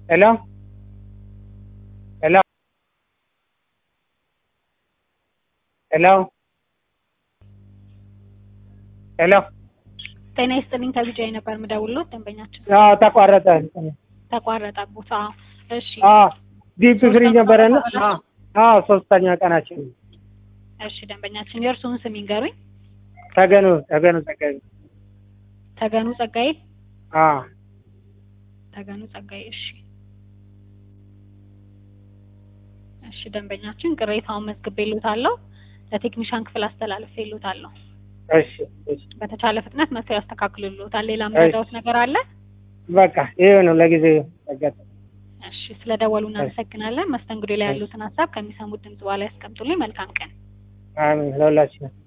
ሄሎ ሄሎ ሄሎ ሄሎ ጤና ይስጥልኝ ከቢጃይ ነበር የምደውልዎት ደንበኛችን አዎ ተቋረጠ። ተቋረጠ ቦታ እሺ አዎ ዲፕ ፍሪ ነበረና አዎ አዎ ሶስተኛ ቀናችን እሺ ደንበኛችን የእርስዎን ስም ይንገሩኝ ተገኑ ተገኑ ጸጋዬ ተገኑ ጸጋዬ አዎ ተገኑ ጸጋዬ እሺ እሺ ደንበኛችን ቅሬታውን መዝግቤልዎታለሁ ለቴክኒሻን ክፍል አስተላልፌልዎታለሁ እሺ እሺ በተቻለ ፍጥነት መጥተው ያስተካክሉልዎታል ሌላ መረጃዎት ነገር አለ በቃ ይሄው ነው ለጊዜው ተገጠ እሺ ስለደወሉ እናመሰግናለን መስተንግዶ ላይ ያሉትን ሀሳብ ከሚሰሙት ድምጽ በኋላ ያስቀምጡልኝ መልካም ቀን አሜን ለሁላችንም